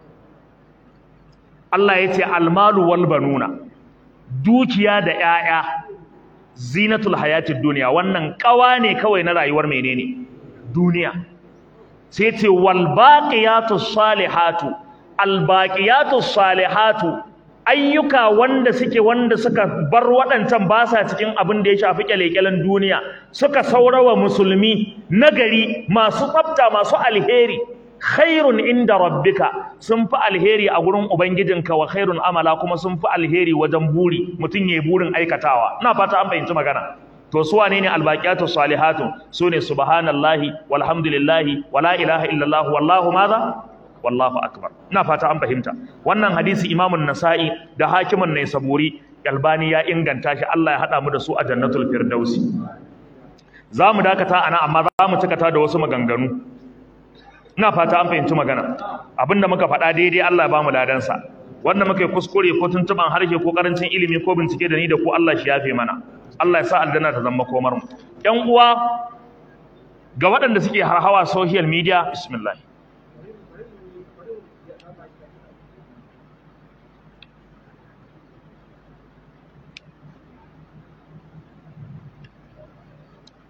Allah yace almalu wal banuna dukiya da 'ya'ya zinatul hayatid dunya wannan kawa ne kawai na rayuwar menene duniya sai ce wal baqiyatus salihatu al baqiyatus salihatu ayyuka wanda suke wanda suka bar waɗancan ba sa cikin abin da ya shafi kyalekyalen duniya suka saurawa musulmi nagari masu tsafta masu alheri khairun inda rabbika sun fi alheri a gurin ubangijinka wa khairun amala kuma sun fi alheri wajen buri mutum yayi burin aikatawa ina fata an fahimci magana to su wane ne albaqiyatu salihatu sune subhanallahi walhamdulillahi wala ilaha illallah wallahu madha wallahu akbar ina fata an fahimta wannan hadisi imamun nasa'i da hakimin ne saburi albani ya inganta shi Allah ya hada mu da su a jannatul firdausi za mu dakata ana amma za mu cikata da wasu maganganu ina fata an fahimci magana abinda muka faɗa daidai Allah ya ba mu ladansa wanda muka yi kuskure ko tuntuban harshe ko karancin ilimi ko bincike da ni da ku Allah shi yafe mana Allah ya sa aljanna ta zama komar mu ƴan uwa ga waɗanda suke harhawa social media bismillah